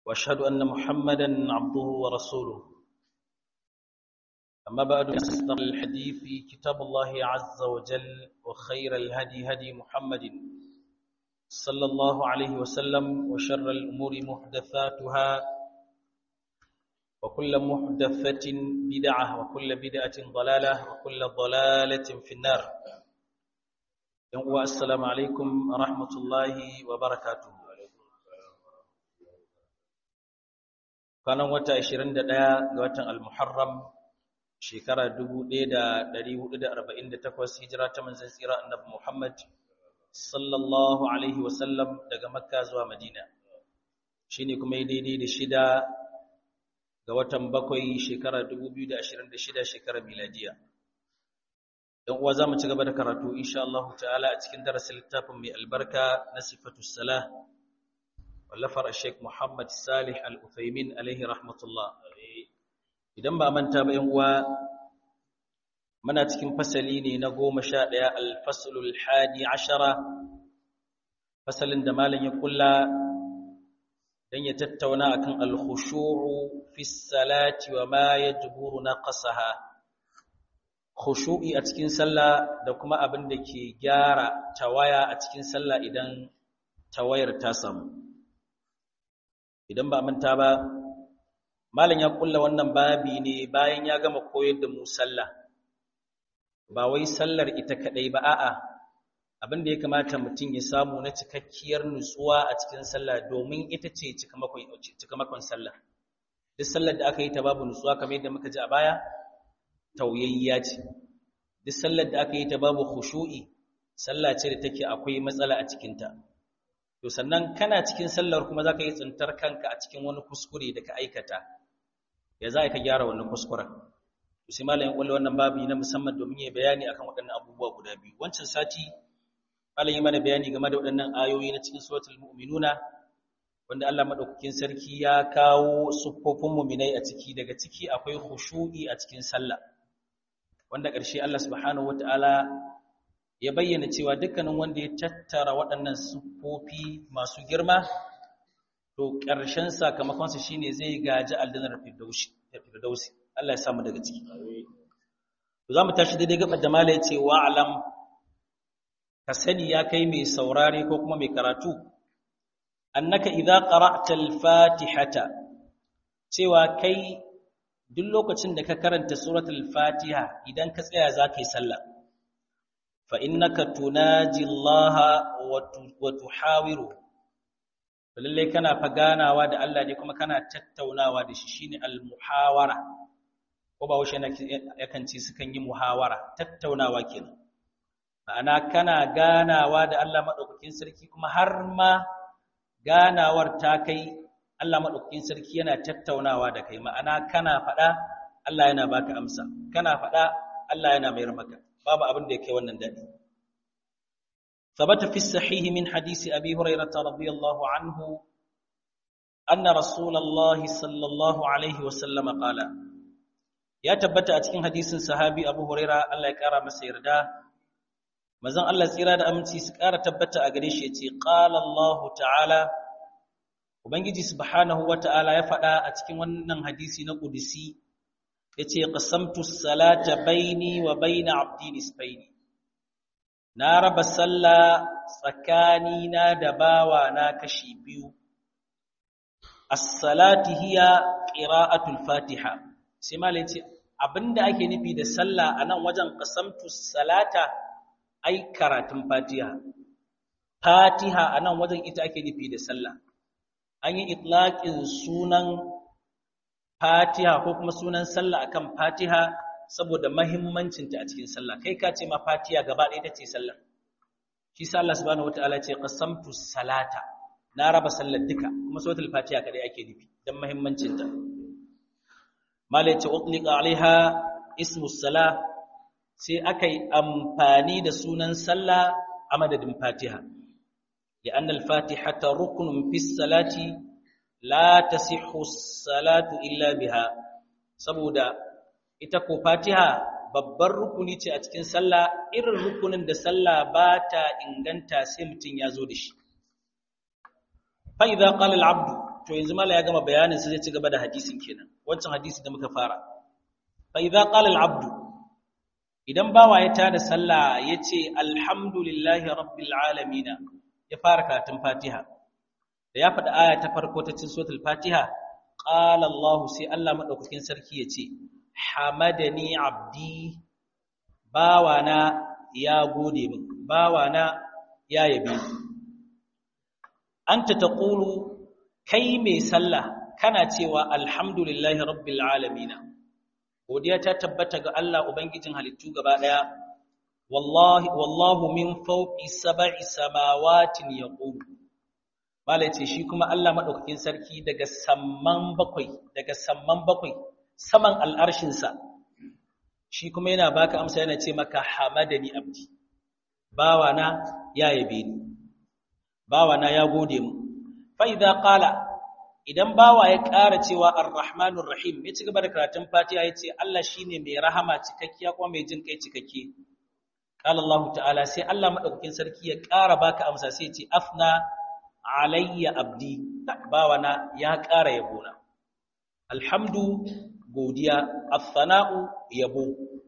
واشهد ان محمدا عبده ورسوله اما بعد اصدق الحديث كتاب الله عز وجل وخير الهدي هدي محمد صلى الله عليه وسلم وشر الامور محدثاتها وكل محدثه بدعه وكل بدعه ضلاله وكل ضلاله في النار السلام عليكم ورحمه الله وبركاته kwanan wata 21 ga watan al-Muharram shekara 1448 hijira ta manzon tsira annabi Muhammad sallallahu alaihi wasallam daga Makka zuwa Madina shine kuma daidai da shida ga watan bakwai shekara 2026 shekara miladiya dan uwa zamu ci gaba da karatu insha Allah ta'ala a cikin darasin littafin mai albarka na sifatus salah wallafar Sheikh Muhammad Salih Al-Uthaymin alaihi rahmatullah idan ba manta ba yan uwa muna cikin fasali ne na 11 al-faslul hadi ashara fasalin da malam ya kulla dan ya tattauna akan al-khushu'u fi salati wa ma yajburu naqsaha khushu'i a cikin sallah da kuma abin da ke gyara tawaya a cikin sallah idan tawayar ta samu idan ba manta ba malam ya kulla wannan babi ne bayan ya gama koyar da mu sallah ba wai sallar ita kadai ba a'a abin da ya kamata mutum ya samu na cikakkiyar nutsuwa a cikin sallah domin ita ce cikamakon sallah duk sallar da aka yi ta babu nutsuwa kamar yadda muka ji a baya tauyayya ce duk sallar da aka yi ta babu khushu'i sallah ce da take akwai matsala a cikinta to sannan kana cikin sallar kuma zaka yi tsintar kanka a cikin wani kuskure da ka aikata ya za ka gyara wannan kuskuren to sai malamin kullu wannan babu na musamman domin ya bayani akan waɗannan abubuwa guda biyu wancan sati malamin mana bayani game da waɗannan ayoyi na cikin suratul mu'minuna wanda Allah madaukakin sarki ya kawo siffofin mu'minai a ciki daga ciki akwai khushu'i a cikin sallah wanda ƙarshe Allah subhanahu wataala ya bayyana cewa dukkanin wanda ya tattara waɗannan siffofi masu girma to ƙarshen sakamakonsa shine zai gaji aljannar firdausi Allah ya samu daga ciki to zamu tashi daidai gabar da mala yace wa alam ka sani ya kai mai saurare ko kuma mai karatu annaka idza qara'ta al-fatihata cewa kai duk lokacin da ka karanta suratul fatiha idan ka tsaya zaka yi sallah فإنك تناجي الله وتحاوره lalle kana faganawa da Allah ne kuma kana tattaunawa da shi shine al-muhawara ko ba washe yakan ci sukan yi muhawara tattaunawa kenan ma'ana kana ganawa da Allah madaukakin sarki kuma har ma ganawar ta kai Allah madaukakin sarki yana tattaunawa da kai ma'ana kana faɗa Allah yana baka amsa kana faɗa Allah yana mayar maka babu abin da yake wannan dadi ثبت في الصحيح من حديث أبي هريرة رضي الله عنه أن رسول الله صلى الله عليه وسلم قال يا تبت أتكين حديث صحابي أبو هريرة الله يكرم مسيردا مزان الله tsira da aminci su ƙara tabbata a gare shi yace qala Allah ta'ala ubangiji subhanahu wata'ala ya faɗa a cikin wannan hadisi na qudsi yace qasamtu salata baini wa baina abdi nisfaini na raba sallah tsakani na da bawa na kashi biyu as-salati hiya qira'atul fatiha sai malai yace abinda ake nufi da sallah anan wajen qasamtu salata ai karatun fatiha fatiha anan wajen ita ake nufi da sallah an yi itlaqin sunan Fatiha ko kuma sunan sallah akan Fatiha saboda mahimmancinta a cikin sallah kai ka ce ma Fatiha gaba ɗaya ita ce sallah shi sa Allah subhanahu wataala ce qasamtu salata na raba sallar duka kuma suratul Fatiha kadai ake nufi dan mahimmancinta mala ce utliqa alaiha ismu salah sai aka yi amfani da sunan sallah a madadin Fatiha لأن الفاتحة ركن في الصلاة la tasihhu salatu illa biha saboda ita ko Fatiha babbar rukuni ce a cikin sallah irin rukunin da sallah ba ta inganta sai mutum ya zo da shi fa idza qala al-abdu to yanzu mala ya gama bayanin sai zai ci gaba da hadisin kenan wancan hadisi da muka fara fa idza qala al-abd idan bawa ya tada sallah yace alhamdulillahi rabbil alamin ya fara karatun fatiha da ya faɗi aya ta farko ta cikin suratul fatiha qala allah sai allah madaukakin sarki yace hamadani abdi bawana ya gode min bawana ya yabe ni anta taqulu kai mai sallah kana cewa alhamdulillahi rabbil alamin godiya ta tabbata ga Allah ubangijin halittu gaba daya wallahi wallahu min fawqi sab'i samawatin yaqulu malai ce shi kuma Allah madaukakin sarki daga samman bakwai daga samman bakwai saman al'arshin sa shi kuma yana baka amsa yana ce maka hamadani abdi bawana ya yabe ni bawana ya gode mu fa idza qala idan bawa ya ƙara cewa ar-rahmanur rahim ya ci gaba da karatun fatiha ya ce Allah shine mai rahama cikakkiya kuma mai jin kai cikakke qala Allah ta'ala sai Allah madaukakin sarki ya ƙara baka amsa sai ya ce afna alayya abdi bawana ya ƙara yabona alhamdu godiya as-sana'u yabo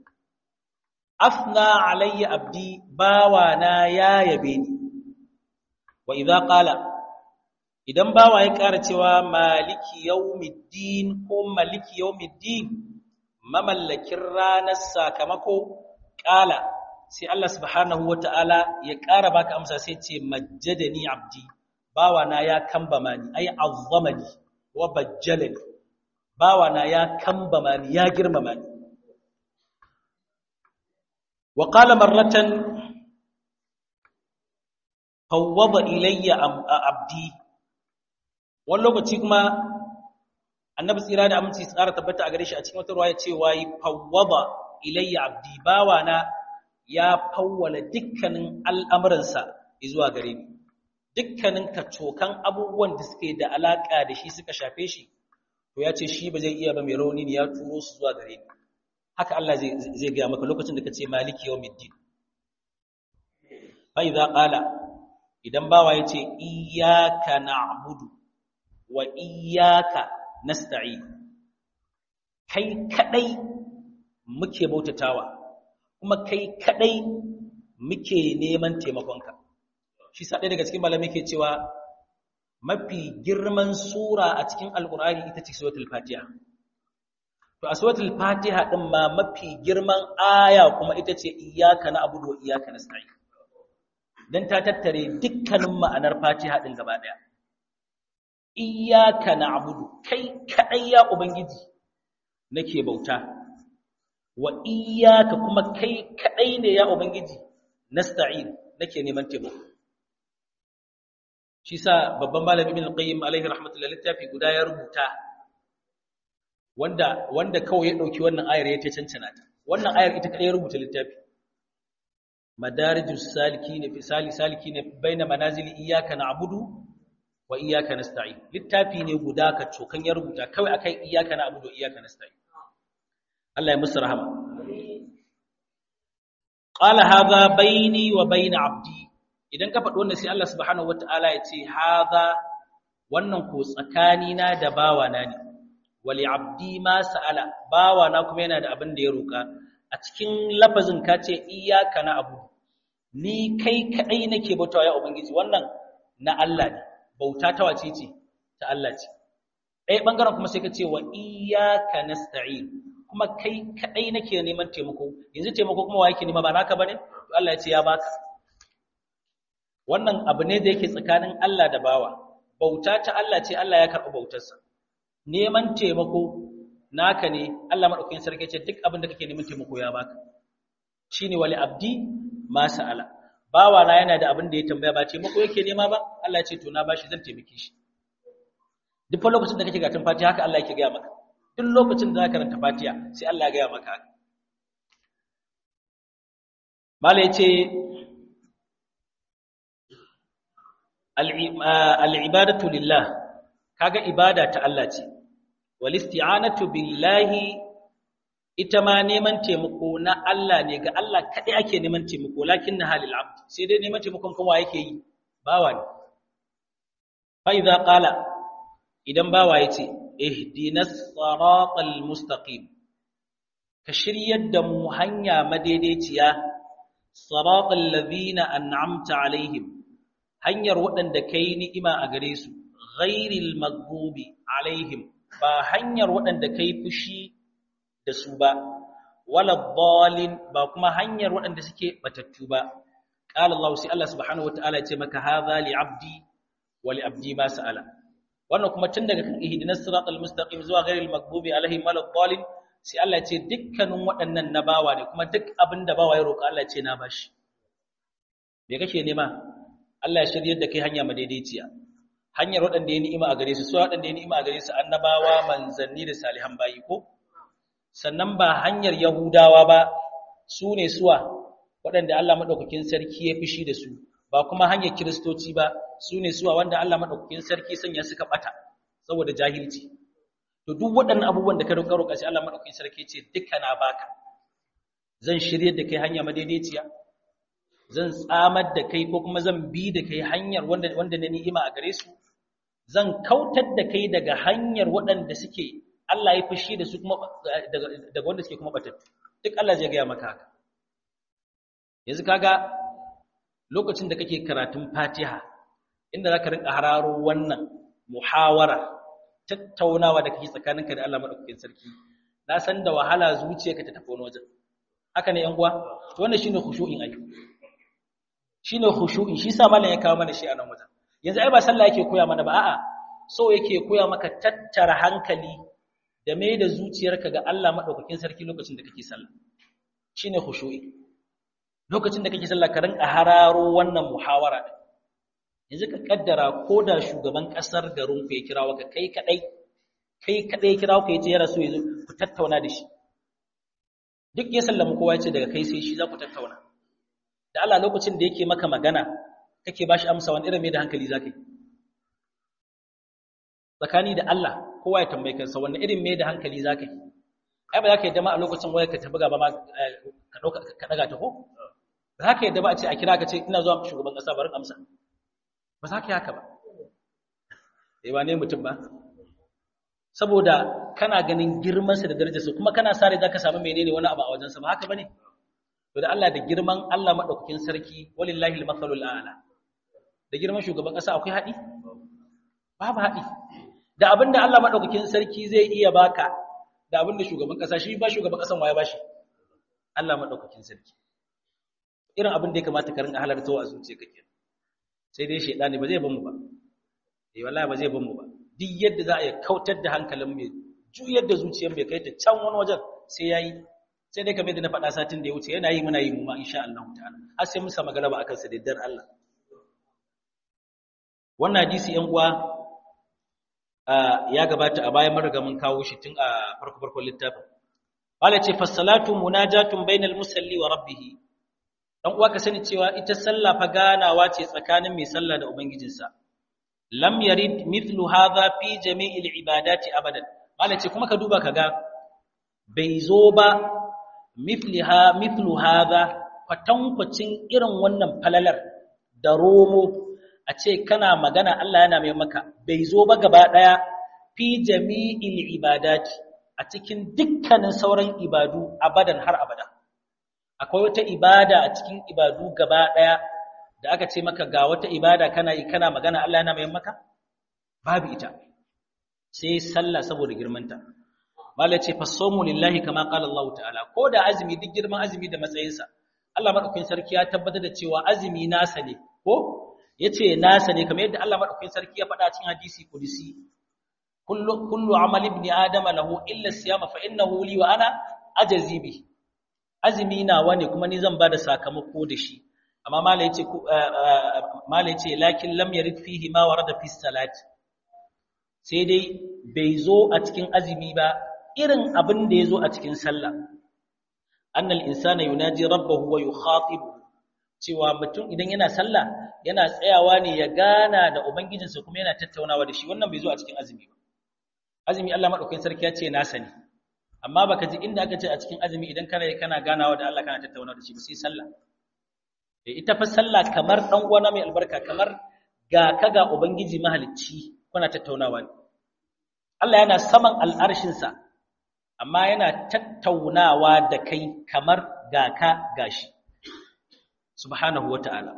afna alayya abdi bawana ya yabe ni wa idza qala idan bawa ya ƙara cewa maliki yawmiddin ko maliki yawmiddin mamallakin ranar sakamako ƙala sai Allah subhanahu wata'ala ya ƙara baka amsa sai ce majjadani abdi bawa na ya kambama ni ai azzamani wa bajjalani bawa na ya kambama ni ya girmama ni wa qala marratan fawwada ilayya abdi wani lokaci kuma annabi tsira da aminci tsara tabbata a gare shi a cikin wata ruwaya cewa yi fawwada ilayya abdi bawana ya fawwala dukkanin al'amuransa zuwa gare ni dukkanin kacokan abubuwan da suke da alaka da shi suka shafe shi to ya ce shi ba zai iya ba mai rauni ne ya turo su zuwa gare ni haka Allah zai gaya maka lokacin da ka ce maliki yawmiddin fa idza qala idan bawa ya ce iyyaka na'budu wa iyyaka nasta'in kai kadai muke bautatawa kuma kai kadai muke neman taimakonka shi sa daga cikin malamai ke cewa mafi girman sura a cikin alkur'ani ita ce suratul fatiha to a suratul fatiha din ma mafi girman aya kuma ita ce iyyaka na'budu wa iyyaka nasta'in dan ta tattare dukkanin ma'anar fatiha din gaba daya iyyaka na'budu kai kadai ya ubangiji nake bauta wa iyyaka kuma kai kadai ne ya ubangiji nasta'in nake neman taimako shi sa babban malami ibn al-qayyim alaihi rahmatullahi littafi guda ya rubuta wanda wanda kawai ya dauki wannan ayar ya ta cancana ta wannan ayar ita kadai ya rubuta littafi madarijus salikin fi sali salikin baina manazili iyyaka na'budu wa iyyaka nasta'in littafi ne guda ka cokan ya rubuta kawai akai iyyaka na'budu wa iyyaka nasta'in Allah ya musu rahama qala hadha baini wa baina abdi idan ka faɗi wannan sai Allah subhanahu wataala ya ce hadha wannan ko tsakani na da bawana ne wali abdi ma sa'ala bawana kuma yana da abin da ya roka a cikin lafazin ka ce iyyaka na'budu ni kai kadai nake bautawa ya ubangiji wannan na Allah ne bauta ta wace ce ta Allah ce ɗaya ɓangaren kuma sai ka ce wa iyyaka nasta'in kuma kai kadai nake neman taimako yanzu taimako kuma wa yake nema ba naka bane to Allah ya ce ya baka wannan abu ne da yake tsakanin Allah da bawa bauta ta Allah ce Allah ya karɓi bautarsa neman taimako naka ne Allah madaukakin sarki ce duk abin da kake neman taimako ya baka shine wali abdi ma sa'ala bawa na yana da abin da ya tambaya ba taimako yake nema ba Allah ya ce to na bashi zan taimake shi duk fa lokacin da kake gatun fatiha haka Allah yake gaya maka duk lokacin da zaka karanta fatiha sai Allah ya gaya maka haka mala yace al-ibadatu lillah kaga ibada ta Allah ce wal isti'anatu billahi ita ma neman taimako na Allah ne ga Allah kaɗai ake neman taimako lakin na halil abd sai dai neman taimakon kuma yake yi bawa ne fa idza qala idan bawa yace ihdinas siratal mustaqim ka shiryar da mu hanya madaidaiciya siratal ladina an'amta alaihim hanyar waɗanda kai ni'ima a gare su ghairil maghdubi alaihim ba hanyar waɗanda kai fushi da su ba wala dhalin ba kuma hanyar waɗanda suke batattu ba qala Allah sai Allah subhanahu wataala ya ce maka hadha li abdi wa li abdi ma sa'ala wannan kuma tun daga kan ihdinas siratal mustaqim zuwa ghairil maghdubi alaihim wala dhalin sai Allah ya ce dukkanin waɗannan na bawa ne kuma duk abin da bawa ya roƙa Allah ya ce na bashi me kake nema Allah ya shiryar da kai hanya madaidaiciya hanyar waɗanda ya ni'ima a gare su su waɗanda ya ni'ima a gare su annabawa manzanni da salihan bayi ko sannan ba hanyar yahudawa ba su ne suwa waɗanda Allah madaukakin sarki ya fishi da su ba kuma hanyar kiristoci ba su ne suwa wanda Allah madaukakin sarki sanya suka bata saboda jahilci to duk waɗannan abubuwan da ka roƙa roƙa sai Allah madaukakin sarki ce duka na baka zan shiryar da kai hanya madaidaiciya zan tsamar da kai ko kuma zan bi da kai hanyar wanda wanda na ni'ima a gare su zan kautar da kai daga hanyar waɗanda suke Allah ya fushi da su kuma daga wanda suke kuma batattu duk Allah zai gaya maka haka yanzu kaga lokacin da kake karatun Fatiha inda zaka rinka hararo wannan muhawara tattaunawa da kake tsakaninka da Allah madaukakin sarki na san da wahala zuciyarka ta tafi wani wajen haka ne yan uwa to wannan shine khushu'in ai shine khushu'in shi sa malam ya kawo mana shi a nan wajen yanzu ai ba sallah yake koya mana ba a'a so yake koya maka tattara hankali da mai da zuciyarka ga Allah madaukakin sarki lokacin da kake sallah shine khushu'i lokacin da kake sallah ka rinka hararo wannan muhawara din yanzu ka kaddara ko da shugaban kasar garin ku ya kirawo ka kai kadai kai kadai ya kirawo ka yace ya rasu yanzu ku tattauna da shi duk ya sallama kowa yace daga kai sai shi za ku tattauna da Allah lokacin da yake maka magana kake bashi amsa wani irin mai da hankali zaka yi tsakani da Allah kowa ya tambaye kansa wani irin mai da hankali zaka yi ai ba za ka yi dama a lokacin wayar ka tabuga ba ma ka dauka ka daga ta ko ba za ka yi dama a ce a kira ka ce ina zuwa shugaban kasa barin amsa ba za ka yi haka ba eh ba ne mutum ba saboda kana ganin girmansa da darajarsa kuma kana sare za ka samu menene wani abu a wajensa ba haka ba ne to da Allah da girman Allah madaukakin sarki walillahi al-mathalul a'la da girman shugaban kasa akwai hadi babu hadi da abinda Allah madaukakin sarki zai iya baka da abinda shugaban kasa shi ba shugaban kasan waye bashi Allah madaukakin sarki irin abin da ya kamata ka rinka halarta a zuciyarka kenan sai dai shedani ba zai ban mu ba eh wallahi ba zai ban mu ba duk yadda za a yi kautar da hankalin mai juyar da zuciyar mai kai ta can wani wajen sai yayi sai dai kamar yadda na faɗa satin da ya wuce yana yi muna yi mu ma insha Allah ta'ala har sai mun samu galaba akan sa da dar Allah wannan hadisi yan uwa ya gabata a bayan mun mun kawo shi tun a farko farkon littafin wala ce fasalatu munajatun bainal musalli wa rabbih dan uwa ka sani cewa ita sallah fa ganawa ce tsakanin mai sallah da ubangijinsa lam yarid mithlu hadha fi jami'il ibadati abadan wala ce kuma ka duba kaga bai zo ba mithliha mithlu hadha kwatankwacin irin wannan falalar da romo a ce kana magana Allah yana mai maka bai zo ba gaba daya fi jami'il ibadati a cikin dukkanin sauran ibadu abadan har abada akwai wata ibada a cikin ibadu gaba daya da aka ce maka ga wata ibada kana yi kana magana Allah yana mai maka babu ita sai sallah saboda girmanta malai ce fasomu lillahi kama qala Allah ta'ala ko da azumi duk girman azumi da matsayinsa Allah madaukakin sarki ya tabbatar da cewa azumi nasa ne ko yace nasa ne kamar yadda Allah madaukakin sarki ya faɗa cikin hadisi kudusi kullu kullu amal ibn adam lahu illa siyama fa innahu li wa ana ajzi bi azumi nawa ne kuma ni zan bada sakamako da shi amma malai yace malai yace lakin lam yarid fihi ma warada fi salati sai dai bai zo a cikin azumi ba irin abin da ya zo a cikin sallah annal insana yunaji rabbahu wa yukhatibu cewa mutum idan yana sallah yana tsayawa ne ya gana da ubangijinsa kuma yana tattaunawa da shi wannan bai zo a cikin azumi ba azumi Allah madaukakin sarki ya ce nasa ne amma baka ji inda aka ce a cikin azumi idan kana kana ganawa da Allah kana tattaunawa da shi ba sai sallah ita fa sallah kamar dan uwana mai albarka kamar ga kaga ubangiji mahalicci kuna tattaunawa ne Allah yana saman al'arshinsa amma yana tattaunawa da kai kamar ga ka gashi subhanahu wata'ala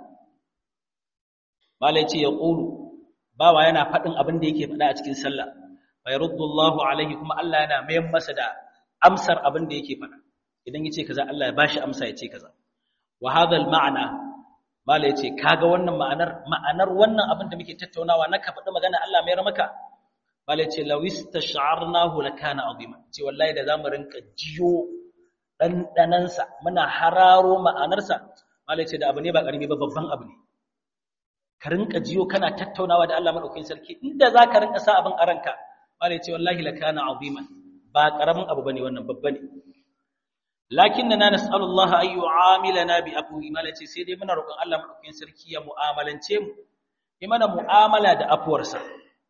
malai ce ya ƙulu bawa yana faɗin abin da yake faɗa a cikin sallah bai ruddullahu alaihi kuma Allah yana mayan masa da amsar abin da yake faɗa idan yace kaza Allah ya bashi amsa ya ce kaza wa hadha ma'ana mala yace kaga wannan ma'anar ma'anar wannan abin da muke tattaunawa na ka faɗi magana Allah mai maka mala yace law istash'arnahu lakana azima ce wallahi da zamu rinka jiyo dandanan sa muna hararo ma'anar sa mala yace da abu ne ba karimi ba babban abu ne ka rinka jiyo kana tattaunawa da Allah madaukakin sarki inda zaka rinka sa abin a ranka mala yace wallahi lakana azima ba karamin abu bane wannan babba ne lakinna nas'alu Allah ay yu'amilana bi afwi malaci sai dai muna roƙon Allah madaukakin sarki ya mu'amalance mu yi mana mu'amala da afuwarsa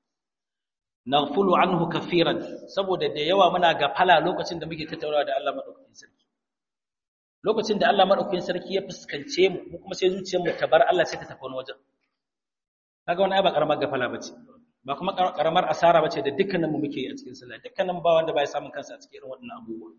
naghfulu anhu kafiran saboda da yawa muna gafala lokacin da muke tattaunawa da Allah madaukakin sarki lokacin da Allah madaukakin sarki ya fuskance mu mu kuma sai zuciyar mu ta bar Allah sai ta tafi wani wajen kaga wani ai ba karamar gafala bace ba kuma karamar asara bace da dukkanin mu muke a cikin sallah dukkanin ba wanda bai samun kansa a cikin irin waɗannan abubuwa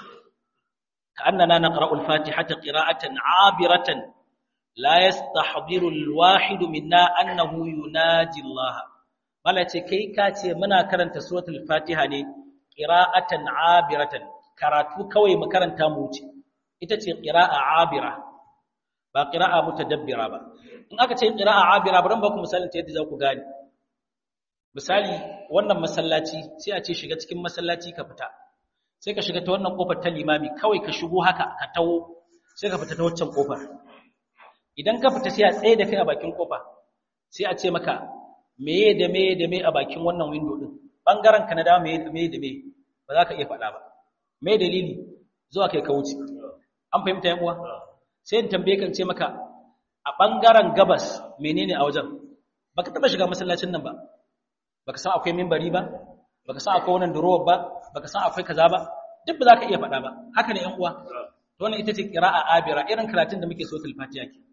كأننا نقرأ الفاتحة قراءة عابرة لا يستحضر الواحد منا أنه يناجي الله bala ce kai ka ce muna karanta suratul fatiha ne qira'atan abiratan karatu kawai mu karanta mu wuce ita ce qira'a abira ba qira'a mutadabbira ba in aka ce qira'a abira bari ba ku misalin ta yadda za ku gane misali wannan masallaci sai a ce shiga cikin masallaci ka fita sai ka shiga ta wannan kofar ta limami kawai ka shigo haka ka tawo sai ka fita ta waccan kofar idan ka fita sai a tsaye da kai a bakin kofa sai a ce maka meye da meye da meye a bakin wannan window din bangaren ka na da meye da meye da meye ba za ka iya faɗa ba me dalili zuwa kai ka wuce an fahimta yan uwa sai in tambaye kan ce maka a bangaren gabas menene a wajen baka taba shiga masallacin nan ba baka san akwai minbari ba baka san akwai wannan durowar ba baka san akwai kaza ba duk ba za ka iya faɗa ba haka ne ƴan uwa to wannan ita ce qira'a abira irin karatun da muke so fatiha ke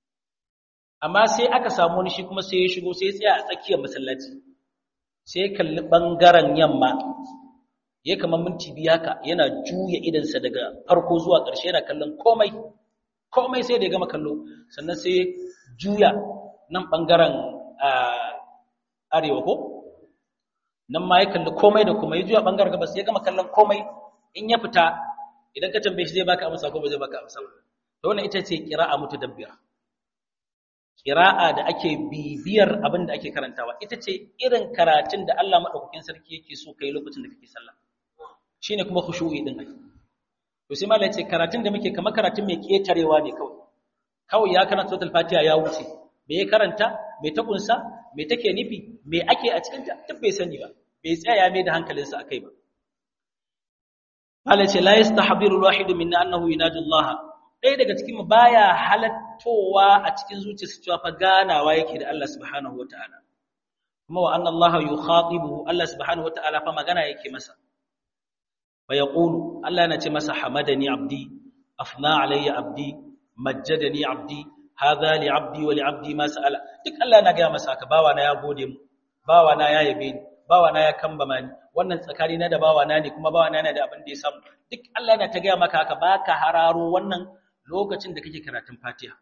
amma sai aka samu wani shi kuma sai ya shigo sai ya tsaya a tsakiyar masallaci sai ya kalli bangaren yamma ya kamar minti biyu haka yana juya idansa daga farko zuwa ƙarshe yana kallon komai komai sai da ya gama kallo sannan sai ya juya nan bangaren arewa ko nan ma ya kalli komai da kuma ya juya bangaren gabas ya gama kallon komai in ya fita idan ka tambaye shi zai baka amsa ko ba zai baka amsa to wannan ita ce qira'a mutadabbira qira'a da ake bibiyar abin da ake karantawa ita ce irin karatun da Allah madaukakin sarki yake so kai lokacin da kake sallah shine kuma khushu'i din ai to sai malai ce karatun da muke kamar karatun mai ketarewa ne kawai kawai ya karanta suratul fatiha ya wuce me ya karanta me ta kunsa me take nufi me ake a cikin ta duk bai sani ba bai tsaya ya mai da hankalinsa akai ba Allah ce la yastahbiru alwahid minna annahu yunadi Allah dai daga cikin mu baya halattowa a cikin zuciyarsa cewa fa ganawa yake da Allah subhanahu wataala kuma wa anna Allah yukhatibu Allah subhanahu wataala fa magana yake masa fa yaqulu Allah yana ce masa hamadani abdi afna alayya abdi majjadani abdi hadha li abdi wa li abdi ma sa'ala duk Allah yana ga masa ka bawa na ya gode mu bawa na ya yabe ni bawa na ya kambama ni wannan tsakani na da bawa na ne kuma bawa na yana da abin da ya samu duk Allah yana ta ga maka haka baka hararo wannan lokacin da kake karatun Fatiha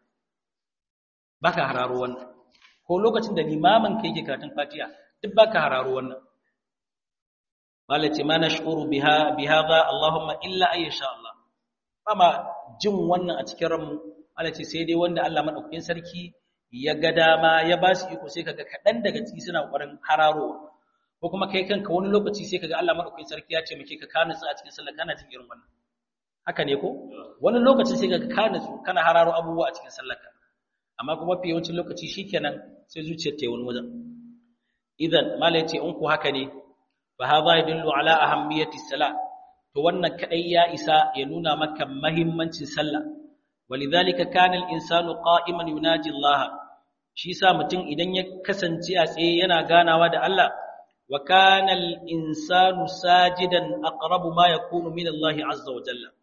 baka hararo wannan ko lokacin da limamin ka yake karatun Fatiha duk baka hararo wannan malaci ma nashkuru biha bihadha Allahumma illa ayyasha Allah ba jin wannan a cikin ranmu Allah ce sai dai wanda Allah madaukakin sarki ya ga dama ya ba su iko sai kaga kadan daga ciki suna ƙoƙarin hararowa ko kuma kai kanka wani lokaci sai kaga Allah madaukakin sarki ya ce muke ka kana a cikin sallah kana jin irin wannan haka ne ko wani lokaci sai kaga kana kana hararo abubuwa a cikin sallarka amma kuma fi yawancin lokaci shikenan sai zuciyar ta yi wani wajen idan malai ce in ku haka ne fa hadha yadullu ala ahammiyati salat to wannan kadai ya isa ya nuna maka muhimmancin sallah walidhalika kana al-insanu qa'iman yunaji Allah shi sa mutum idan ya kasance a tsaye yana ganawa da Allah wa kana al-insanu sajidan aqrabu ma yakunu min Allah azza wa jalla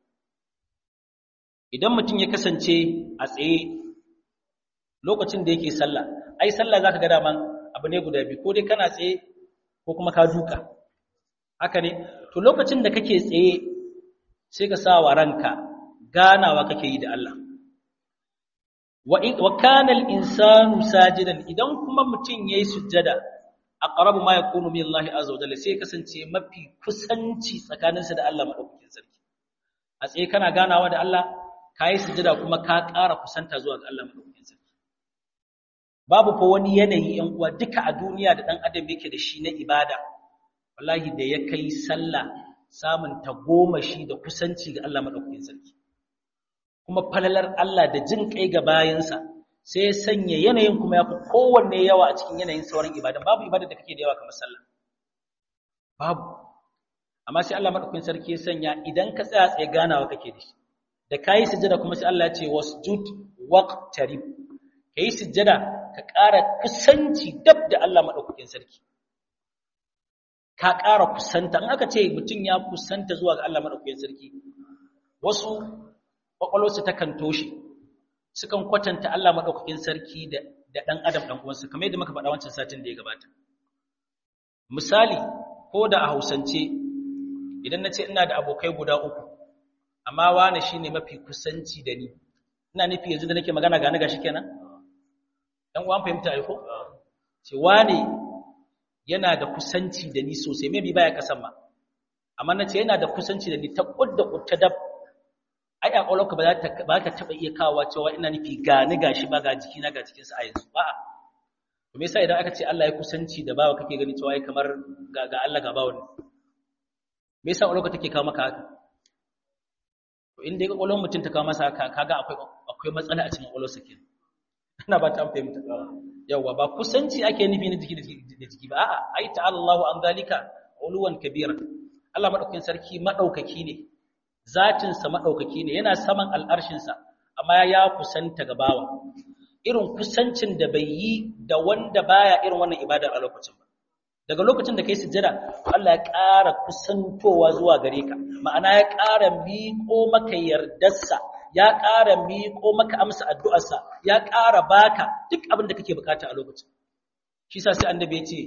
idan mutum ya kasance a tsaye lokacin da yake sallah ai sallah zaka ga daman abu ne guda biyu ko dai kana tsaye ko kuma ka duka haka ne to lokacin da kake tsaye sai ka sa wa ranka ganawa kake yi da Allah wa kana al-insanu sajidan idan kuma mutum yayi sujjada aqrabu ma yakunu min Allah azza wa jalla sai kasance mafi kusanci tsakaninsa da Allah madaukakin sarki a tsaye kana ganawa da Allah kai sujjada kuma ka ƙara kusanta zuwa ga Allah madaukakin sarki babu ko wani yanayi yan uwa duka a duniya da dan adam yake da shi na ibada wallahi da ya kai sallah samun tagomashi da kusanci ga Allah madaukakin sarki kuma falalar Allah da jin kai ga bayansa sai ya sanya yanayin kuma ya fi kowanne yawa a cikin yanayin sauran ibada babu ibada da kake da yawa kamar sallah babu amma sai Allah madaukakin sarki ya sanya idan ka tsaya tsaye ganawa kake da shi da kayi sujjada kuma sai Allah ya ce wasjud waqtarib kai sujjada ka ƙara kusanci dab da Allah madaukakin sarki ka ƙara kusanta in aka ce mutum ya kusanta zuwa ga Allah madaukakin sarki wasu kwakwalwarsu ta kan toshe sukan kwatanta Allah maɗaukakin sarki da ɗan adam ɗan uwansa kamar yadda muka faɗa wancan satin da ya gabata misali ko da a hausance idan na ce ina da abokai guda uku amma wane shi ne mafi kusanci da ni ina nufi yanzu da nake magana gani gashi kenan ɗan uwan fahimta aiko ce wane yana da kusanci da ni sosai maybe baya kasan ma amma na ce yana da kusanci da ni ta kudda kutta dab ai a ƙwaƙwalwarka ba za ta ba ka taɓa iya kawowa cewa ina nufi ga ni gashi ba ga jiki na ga jikinsa a yanzu ba to me yasa idan aka ce Allah ya kusanci da bawa kake gani cewa ai kamar ga ga Allah ga bawa ne me yasa ƙwaƙwalwarka take kawo maka haka to in dai ƙwaƙwalwar mutum ta kawo masa haka kaga akwai akwai matsala a cikin ƙwaƙwalwarsa kenan ina ba ta fahimta yawa ba kusanci ake nufi na jiki da jiki ba a'a ai ta'ala Allahu an zalika uluwan kabira Allah madaukakin sarki madaukaki ne zatinsa maɗaukaki ne yana saman al'arshinsa amma ya kusanta ga bawa irin kusancin da bai yi da wanda baya irin wannan ibadar a lokacin ba daga lokacin da kai sujjada Allah ya ƙara kusantowa zuwa gare ka ma'ana ya ƙara miƙo maka yardarsa ya ƙara miƙo maka amsa addu'arsa ya ƙara baka duk abin da kake bukata a lokacin shi sa sai annabi ya ce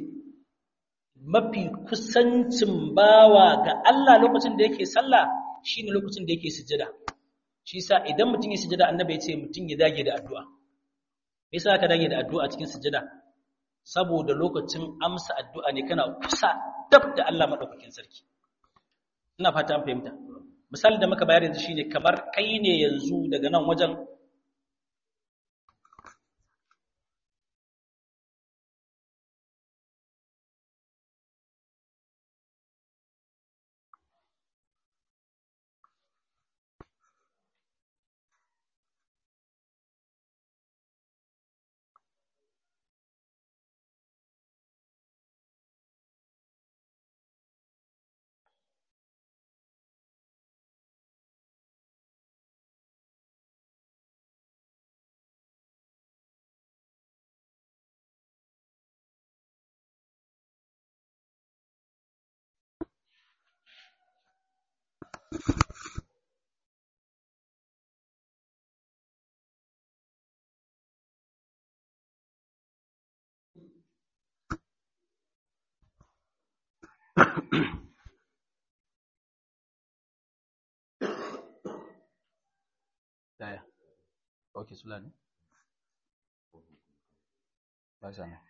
mafi kusancin bawa ga Allah lokacin da yake sallah shi ne lokacin da yake sujjada shi sa idan mutum ya sujjada annabi ya ce mutum ya dage da addu'a me yasa ka dage da addu'a cikin sujjada saboda lokacin amsa addu'a ne kana kusa dab da Allah madaukakin sarki ina fata an fahimta misali da muka bayar yanzu shine kamar kai ne yanzu daga nan wajen Daya. Ok, sula ne? Ba sa ne.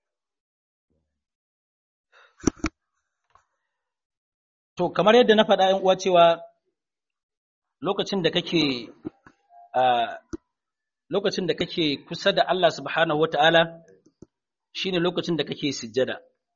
To, kamar yadda na faɗa uwa cewa lokacin da kake lokacin da kake kusa da Allah subhanahu wata'ala shine lokacin da kake sujjada.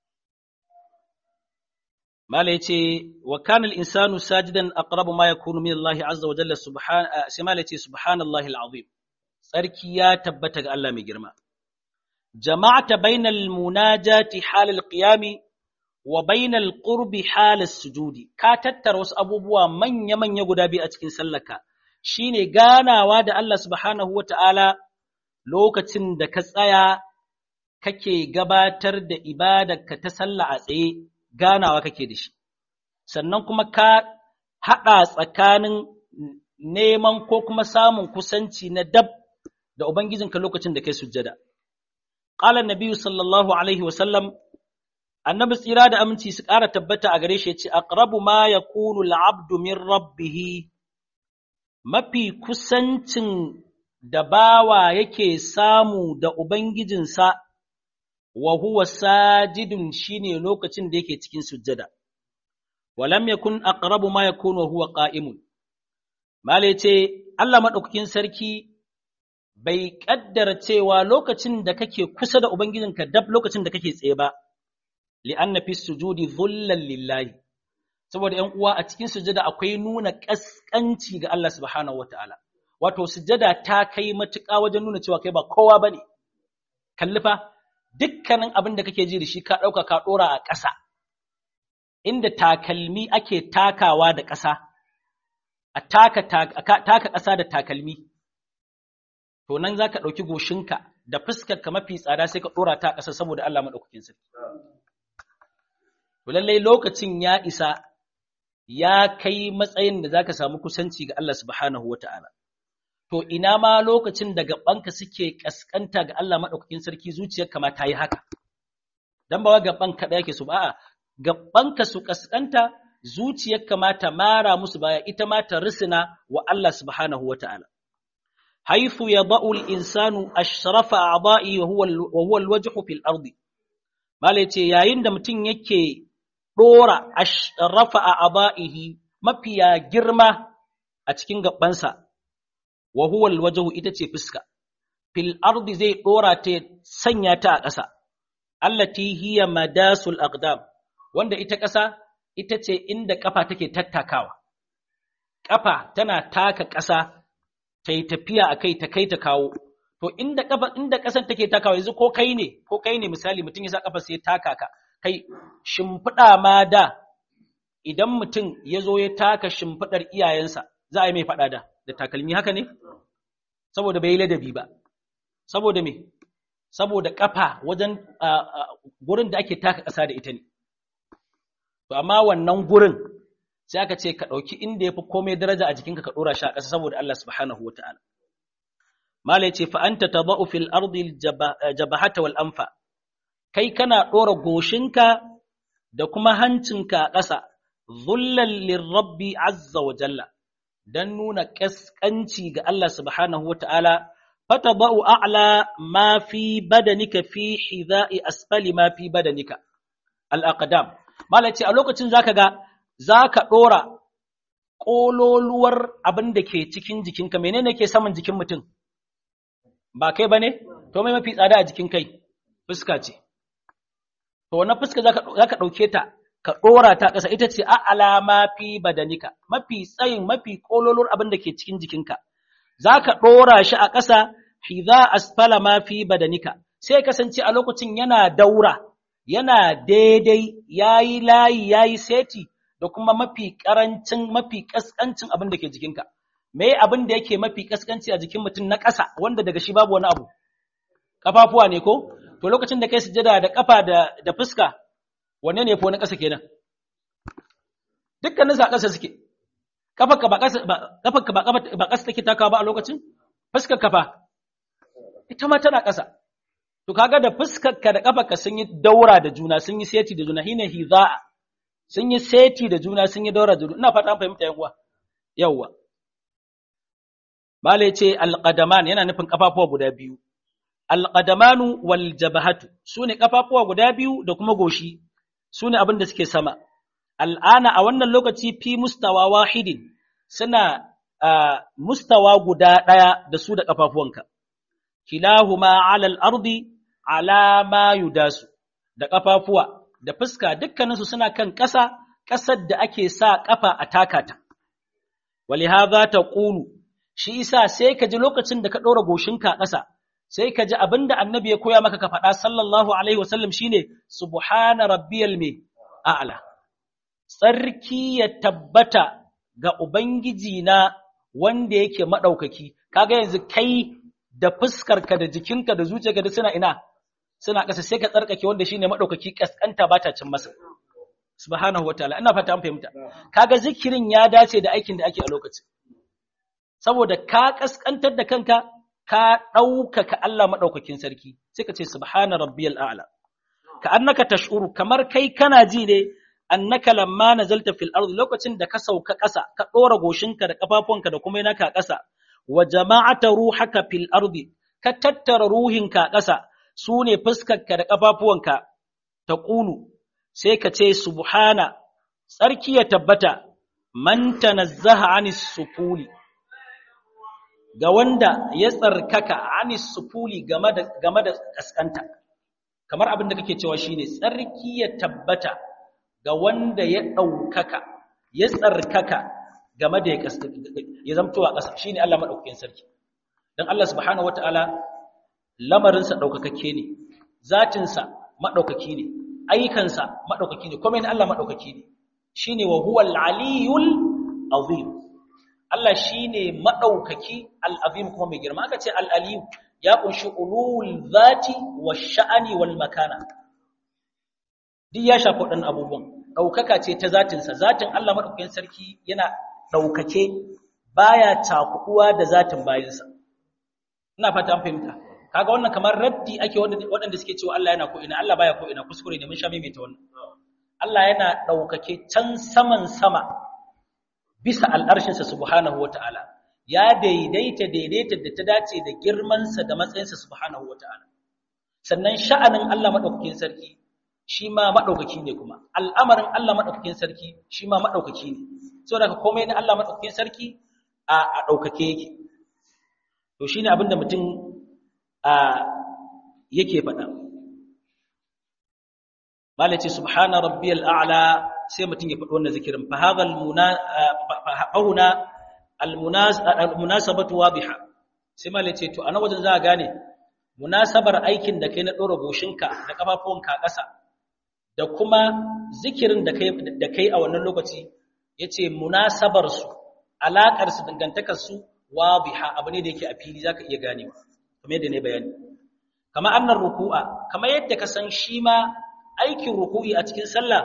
Mala yace wa kana al-insanu sajidan aqrabu ma yakunu min Allah azza wa jalla subhan sai mala yace subhanallahi al-azim. Sarki ya tabbata ga Allah mai girma. Jama'ata bainal munajati halal qiyami wa bainal qurbi halas sujudi. Ka tattara wasu abubuwa manya-manya guda biyu a cikin sallarka. Shine ganawa da Allah subhanahu wata'ala lokacin da ka tsaya kake gabatar da ibadarka ta sallah a tsaye ganawa kake da shi sannan kuma ka haɗa tsakanin neman ko kuma samun kusanci na dab da ubangijinka lokacin da kai sujjada qala an-nabiy sallallahu alaihi wasallam annabi tsira da aminci su ƙara tabbata a gare shi ya ce aqrabu ma yakunu al-abdu min rabbih mafi kusancin da bawa yake samu da ubangijinsa wa huwa sajidun shine lokacin da yake cikin sujjada walam yakun aqrabu ma yakunu wa huwa qa'imun mala yace Allah madaukakin sarki bai kaddara cewa lokacin da kake kusa da ubangijinka dab lokacin da kake tsaye ba li'anna fi sujudi dhullan lillahi saboda ƴan uwa a cikin sujada akwai nuna kaskanci ga Allah subhanahu wataala wato sujada ta kai matuƙa wajen nuna cewa kai ba kowa bane kalli fa dukkanin abin da kake ji da shi ka ɗauka ka ɗora a ƙasa inda takalmi ake takawa da ƙasa a taka taka ƙasa da takalmi to nan zaka ɗauki goshinka da fuskarka mafi tsada sai ka ɗora ta ƙasa saboda Allah maɗaukakin sarki To lallai lokacin ya isa ya kai matsayin da zaka samu kusanci ga Allah subhanahu wata'ala. To ina ma lokacin da gabanka suke kaskanta ga Allah madaukakin sarki zuciyarka ma ta yi haka. Dan ba wa gaban kaɗai yake su ba a'a gabanka su kaskanta zuciyarka ma ta mara musu baya ita ma ta risina wa Allah subhanahu wata'ala. Haifu ya ba'ul insanu ashrafa a'da'i wa huwa al-wajhu fil ardi. Mala ce yayin da mutum yake ɗora rafa a aba'ihi mafiya girma a cikin gabansa, wa huwal wajahu ita ce fuska, fil ardi zai ɗora ta sanya ta a ƙasa, allati hiya madasul aqdam wanda ita ƙasa ita ce inda ƙafa take tattakawa. Ƙafa tana taka ƙasa ta yi tafiya a kai ta kai ta kawo. To inda kafa inda ƙasar take takawa yanzu ko kai ne ko kai ne misali mutum ya sa kafa sai taka ka kai shimfiɗa ma da idan mutum ya zo ya taka shimfiɗar iyayensa za a yi mai faɗa da da takalmi haka ne saboda bai yi ladabi ba saboda me saboda kafa wajen gurin da ake taka ƙasa da ita ne to amma wannan gurin sai aka ce ka ɗauki inda ya fi komai daraja a jikinka ka ɗora shi a ƙasa saboda Allah subhanahu wa ta'ala Mala ce fa'anta ta ba'u fil ardi jabahata wal amfa, kai kana ɗora goshinka da kuma hancinka a ƙasa, zullan lirrabbi azza wa jalla, don nuna ƙasƙanci ga Allah subhanahu wa ta'ala, fata ba'u a'la ma fi badanika fi hiza'i asfali ma fi badanika, al'aƙadam. Mala ce a lokacin za ka ga, za ka ɗora ƙololuwar abin da ke cikin jikinka, menene ke saman jikin mutum? ba kai ba ne? To mai mafi tsada a jikin kai, fuska ce. To wannan fuska za ka ɗauke ta, ka ɗora ta ƙasa ita ce a alama fi badanika, mafi tsayin mafi ƙololor abin da ke cikin jikinka. Za ka ɗora shi a ƙasa, hiza asfala ma fi badanika, sai kasance a lokacin yana daura, yana daidai, ya yi layi, ya yi seti, da kuma mafi ƙarancin, mafi ƙasƙancin abin da ke jikinka. me abin da yake mafi kaskanci a jikin mutum na ƙasa wanda daga shi babu wani abu kafafuwa ne ko to lokacin da kai sujada da kafa da da fuska wanne ne fa wani ƙasa kenan dukkanin sa ƙasa suke kafarka ba ƙasa ba kafarka ba ba ƙasa take takawa ba a lokacin fuskar kafa ita ma tana ƙasa to kaga da fuskar ka da kafarka sun yi daura da juna sun yi seti da juna hina hiza'a sun yi seti da juna sun yi daura da juna ina fata an fahimta yan uwa yawwa Bala ce alƙadaman yana nufin ƙafafuwa guda biyu, alƙadamanu wal jabahatu su ne ƙafafuwa guda biyu da kuma goshi, su ne abin da suke sama. Al'ana a wannan lokaci fi mustawa wahidin suna mustawa guda ɗaya da su da ƙafafuwanka. Kilahuma alal ardi alama yudasu da ƙafafuwa da fuska dukkaninsu suna kan ƙasa, ƙasar da ake sa ƙafa a takata. Wali haza ta ƙulu shi isa sai ka ji lokacin da ka ɗora goshinka a ƙasa sai ka ji abin da annabi ya koya maka ka faɗa sallallahu alaihi wasallam shine subhana rabbiyal me a'la tsarki ya tabbata ga ubangiji na wanda yake madaukaki kaga yanzu kai da fuskarka da jikinka da zuciyarka da suna ina suna ƙasa sai ka tsarkake wanda shine madaukaki kaskanta ba ta cin masa subhanahu wataala ina fata an fahimta kaga zikirin ya dace da aikin da ake a lokacin saboda ka kaskantar da kanka ka ɗaukaka Allah maɗaukakin sarki sai ka ce subhana rabbiyal a'la ka annaka tash'uru kamar kai kana ji ne annaka lamma nazalta fil ardi lokacin da ka sauka ƙasa ka dora goshinka da kafafunka da kuma naka ƙasa wa jama'ata ruhaka fil ardi ka tattara ruhinka ƙasa sune fuskarka da kafafuwanka ta qulu sai ka ce subhana tsarki ya tabbata man tanazzaha anis sufuli ga wanda ya tsarkaka anis sufuli game da game da kaskanta kamar abin da kake cewa shine tsarki ya tabbata ga wanda ya ɗaukaka ya tsarkaka game da ya zamtowa ƙasa shine Allah madaukakin sarki dan Allah subhanahu wataala lamarinsa ɗaukakakke ne zatinsa maɗaukaki ne ayyukansa maɗaukaki ne kuma Allah maɗaukaki ne shine wa huwa al-aliyul azim Allah shine maɗaukaki al-azim kuma mai girma aka ce al-aliyu ya kunshi ulul zati wa sha'ani wal makana duk ya shafi waɗannan abubuwan ɗaukaka ce ta zatinsa zatin Allah maɗaukakin sarki yana ɗaukake baya takuɗuwa da zatin bayansa ina fata an fahimta kaga wannan kamar raddi ake waɗanda suke cewa Allah yana ko ina Allah baya ko ina kuskure ne mun sha maimaita wannan Allah yana ɗaukake can saman sama bisa al'arshinsa subhanahu wata'ala ya daidaita daidaita da ta dace da girmansa da matsayinsa subhanahu wata'ala sannan sha'anin Allah maɗaukakin sarki shi ma maɗaukaki ne kuma al'amarin Allah maɗaukakin sarki shi ma maɗaukaki ne so daga komai na Allah maɗaukakin sarki a ɗaukake yake to shi ne abinda mutum yake faɗa malace subhana rabbiyal a'la sai mutum ya faɗi wannan zikirin fa hadha al-muna al-munasabatu wadiha sai malace to ana wajen za a gane munasabar aikin da kai na ɗora goshinka da ƙafafuwanka a ƙasa da kuma zikirin da kai a wannan lokaci ya ce munasabarsu alaƙarsu dangantakarsu wadiha abu ne da yake a fili za ka iya ganewa kamar yadda ne bayani kama annan ruku'a kamar yadda ka san shi ma aikin ruku'i a cikin sallah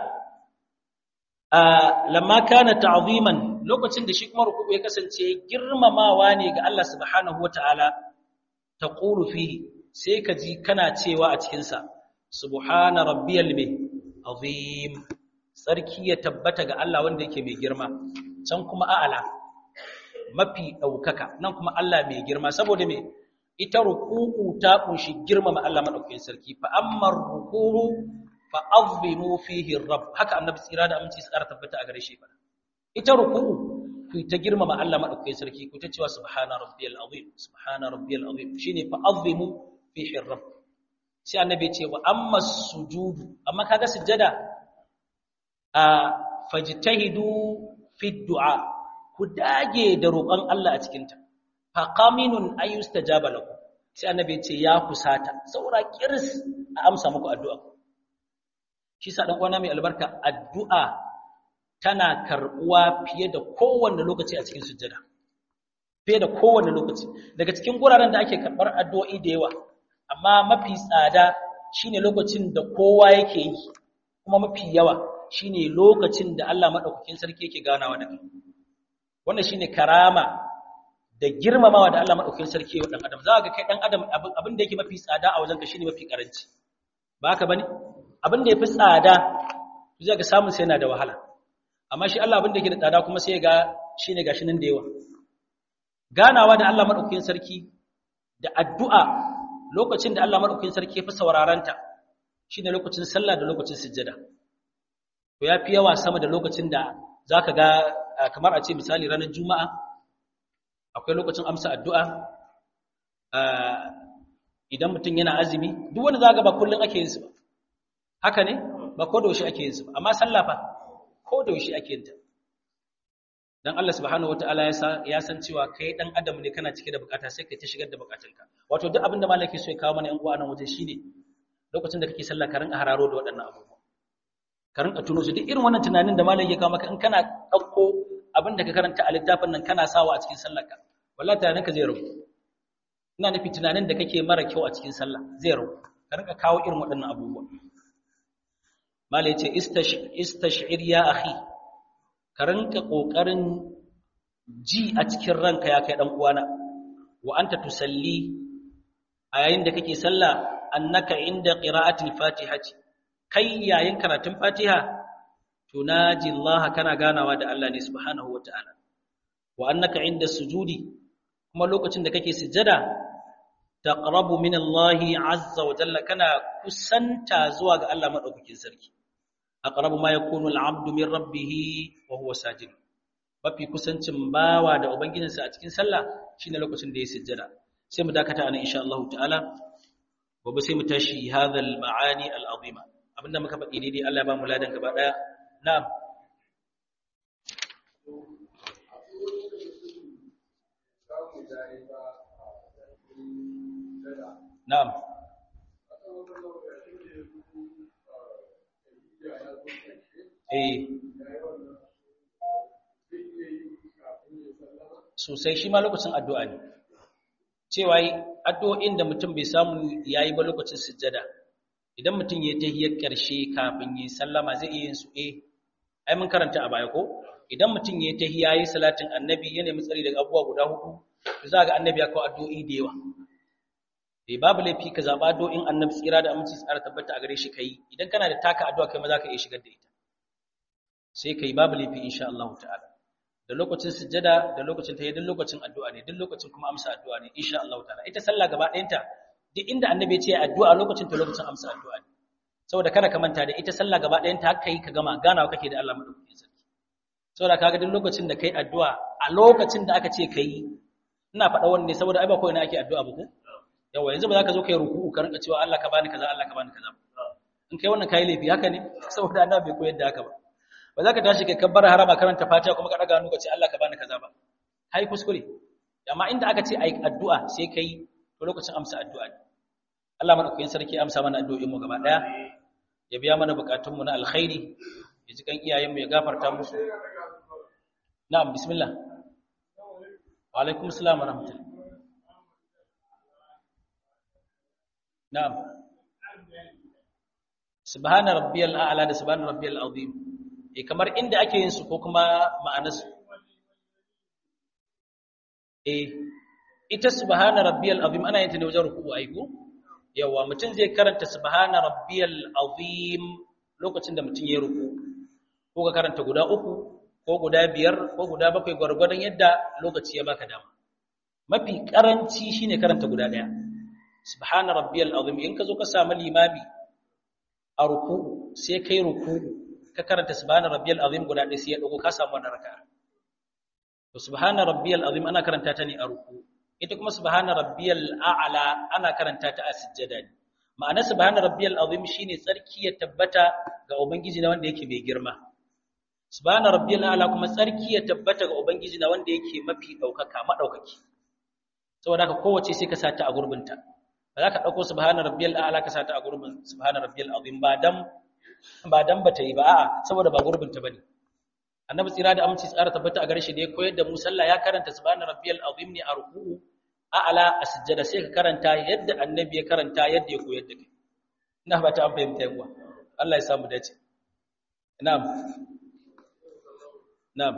lamma kana ta'ziman lokacin da shi kuma ruku'u ya kasance girmamawa ne ga Allah subhanahu wata'ala taqulu fihi sai ka ji kana cewa a cikin sa subhana rabbiyal azim sarki ya tabbata ga Allah wanda yake mai girma can kuma a'ala mafi daukaka nan kuma Allah mai girma saboda me ita ruku'u ta kunshi girmama Allah madaukakin sarki fa ammar ruku'u fa azimu fihi rabb haka annabi tsira da aminci su tabbata a gare shi fa ita ruku'u ku ta girmama Allah madaukakin sarki ku ta cewa subhana rabbiyal azim subhana rabbiyal azim shine fa azimu fihi rabb sai annabi ya ce wa amma sujudu amma kaga sujjada a fajtahidu fi du'a ku dage da roƙon Allah a cikin ta fa qaminun ayustajaba lakum sai annabi ya ce ya kusata saura kiris a amsa muku addu'a shi sa dan uwana mai albarka addu'a tana karbuwa fiye da kowanne lokaci a cikin sujjada fiye da kowanne lokaci daga cikin guraren da ake karbar addu'o'i da yawa amma mafi tsada shine lokacin da kowa yake yi kuma mafi yawa shine lokacin da Allah madaukakin sarki yake ganawa da kai wannan shine karama da girmamawa da Allah madaukakin sarki wa dan adam za ga kai dan adam abin da yake mafi tsada a wajenka shine mafi karanci ba haka bane abin da yafi tsada zai ga samun sai yana da wahala amma shi Allah abin da yake da tsada kuma sai ga shine gashi nan da yawa ganawa da Allah madaukakin sarki da addu'a lokacin da Allah madaukakin sarki ya fi sauraranta shine lokacin sallah da lokacin sujjada to yafi yawa sama da lokacin da zaka ga kamar a ce misali ranar juma'a akwai lokacin amsa addu'a idan mutum yana azumi duk wanda zaka ba kullun ake yin su ba haka ne ba ko da yaushe ake yin su ba amma sallah fa ko da yaushe ake yin ta dan Allah subhanahu wataala ya san ya san cewa kai dan adam ne kana cike da bukata sai kai ta shigar da bukatunka wato duk abinda malaki so ya kawo mana yan uwa nan waje shine lokacin da kake sallah ka rinka hararo da waɗannan abubuwa ka rinka tuno su duk irin wannan tunanin da malaki ya kawo maka in kana dauko abin da ka karanta a littafin nan kana sawa a cikin sallarka wallahi tunaninka zai rabu ina nufi tunanin da kake mara kyau a cikin sallah zai rabu ka rinka kawo irin waɗannan abubuwa malai ce istash'ir ya akhi ka rinka ƙoƙarin ji a cikin ranka ya kai ɗan uwana wa anta tusalli a yayin da kake sallah annaka inda qira'atil fatihati kai yayin karatun Fatiha tunaji Allah kana ganawa da Allah ne subhanahu wata'ala wa annaka inda sujudi kuma lokacin da kake sujjada taqrabu min Allah azza wa jalla kana kusanta zuwa ga Allah madaukakin sarki aqrabu ma yakunu al-'abdu min rabbih wa huwa sajid mafi kusancin bawa da ubangijinsa a cikin sallah shine lokacin da ya sujjada sai mu dakata anan insha Allah ta'ala gobe sai mu tashi hadhal ma'ani al-azima abinda muka faɗi daidai Allah ya ba mu ladan gaba daya na'am na'am eh sosai shi ma lokacin addu'a ne cewa addu'o'in da mutum bai samu yayi ba lokacin sujjada idan mutum ya tahiyar ƙarshe kafin yi sallama zai iya yin su eh ai mun karanta a baya ko idan mutum ya tahiya yi salatin annabi ya nemi tsari daga abubuwa guda hudu to za ga annabi ya kawo addu'o'i da yawa eh babu laifi ka zaba addu'o'in annabi tsira da aminci tsara tabbata a gare shi kai idan kana da taka addu'a kai ma za ka iya shigar da ita sai kai babu laifi insha Allah ta'ala da lokacin sujjada da lokacin tahiyya duk lokacin addu'a ne duk lokacin kuma amsa addu'a ne insha Allah ta'ala ita sallah gaba ɗayanta duk inda annabi ya ce addu'a lokacin ta lokacin amsa addu'a ne saboda kada ka manta da ita sallah gaba ɗayanta haka yi ka gama ganawa kake da Allah madaukakin sarki saboda kaga duk lokacin da kai addu'a a lokacin da aka ce kai ina faɗa wannan ne saboda ai ba koyi na ake addu'a ba ko yawa yanzu ba za ka zo kai ruku'u ka rinka cewa Allah ka bani kaza Allah ka bani kaza in kai wannan kai laifi haka ne saboda annabi bai koyar da haka ba ba za ka tashi kai kabbar harama karanta fatiha kuma ka daga hannu ka ce Allah ka bani kaza ba kai kuskure amma inda aka ce ai addu'a sai kai to lokacin amsa addu'a ne Allah madaukakin sarki amsa mana addu'o'in mu gaba daya ya biya mana bukatun mu na alkhairi ya ji kan iyayen mu ya gafarta musu na'am bismillah wa alaikum assalam wa rahmatullah na'am subhana rabbiyal a'la da subhana rabbiyal azim eh kamar inda ake yin su ko kuma ma'anar su eh ita subhana rabbiyal azim ana yin ta ne wajen ruku'u ai ko yawa mutum zai karanta subhana rabbiyal azim lokacin da mutum ya ruku ko ka karanta guda uku ko guda biyar ko guda bakwai gwargwadon yadda lokaci ya baka dama mafi karanci shine karanta guda daya subhana rabbiyal azim in ka zo ka samu limami a ruku'u sai kai ruku'u ka karanta subhana rabbiyal azim guda ɗaya sai ya dago ka samu wannan raka'a to subhana rabbiyal azim ana karanta ta ne a ruku ita kuma subhana rabbiyal a'la ana karanta ta a sujjada ne ma'ana subhana rabbiyal azim shine tsarki ya tabbata ga ubangiji na wanda yake mai girma subhana rabbiyal a'la kuma tsarki ya tabbata ga ubangiji na wanda yake mafi daukaka madaukaki saboda haka kowace sai ka sata a gurbinta ba za ka dauko subhana rabbiyal a'la ka sata a gurbin subhana rabbiyal azim ba dan ba dan bata yi ba a'a saboda ba gurbinta bane annabi tsira da aminci tsara tabbata a gare shi da ya koyar da mu sallah ya karanta subhana rabbiyal azim ne a ruku'u a'la a sujjada sai ka karanta yadda annabi ya karanta yadda ya koyar da kai ina ba ta fahimta yawa Allah ya samu dace na'am na'am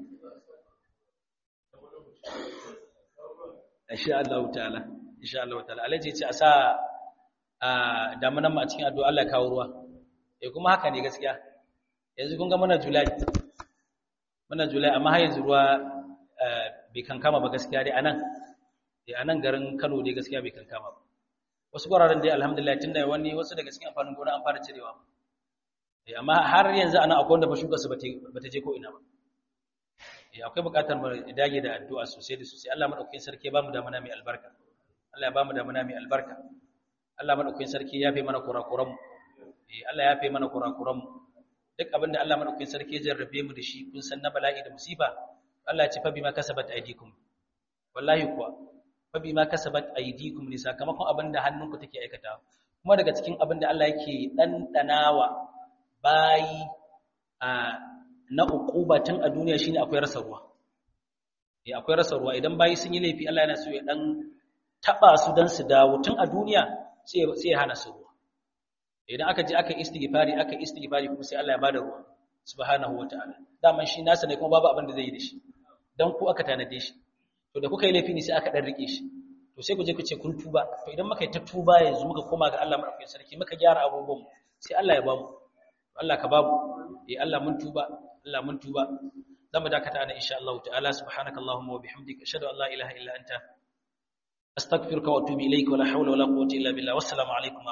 insha Allah ta'ala insha Allah ta'ala alaji ce a sa a damunan mu a cikin addu'a Allah ya kawo ruwa eh kuma haka ne gaskiya yanzu kun ga muna July muna Julai amma har yanzu ruwa bai kankama ba gaskiya dai anan dai anan garin Kano dai gaskiya bai kankama ba wasu guraren dai alhamdulillah tunda wani wasu daga cikin amfanin gona an fara cirewa eh amma har yanzu ana akwai wanda ba shuka su bata je ko ina ba eh akwai buƙatar mu dage da addu'a sosai da sosai Allah madaukakin sarki ya bamu da mana mai albarka Allah ya bamu da mana mai albarka Allah madaukakin sarki ya fi mana kurakuran mu eh Allah ya fi mana kurakuran mu duk abin da Allah madaukakin sarki ya jarrabe mu da shi kun san na bala'i da musiba Allah ya ce fa bima kasabat aydikum wallahi kuwa fa bima kasabat aydikum ne sakamakon abin da hannunku take aikata kuma daga cikin abin da Allah yake dandanawa bayi a na uqubatin a duniya shine akwai rasa ruwa eh akwai rasa ruwa idan bayi sun yi laifi Allah yana so ya dan taba su dan su dawo tun a duniya sai sai ya hana su ruwa idan aka je aka istighfari aka istighfari kuma sai Allah ya bada ruwa subhanahu wataala daman shi nasa ne kuma babu abin da zai yi da shi dan ku aka tanade shi to da kuka yi laifi ne sai aka dan rike shi to sai ku je ku ce kun tuba to idan muka yi ta tuba yanzu muka koma ga Allah madaukakin sarki muka gyara abubuwan sai Allah ya bamu Allah ka bamu eh Allah mun tuba Allah mun tuba zamu dakata ana insha Allah ta'ala subhanakallahumma wa bihamdika ashhadu an la ilaha illa anta astaghfiruka wa atubu ilayka wa la hawla wa la quwwata illa billah wassalamu alaikum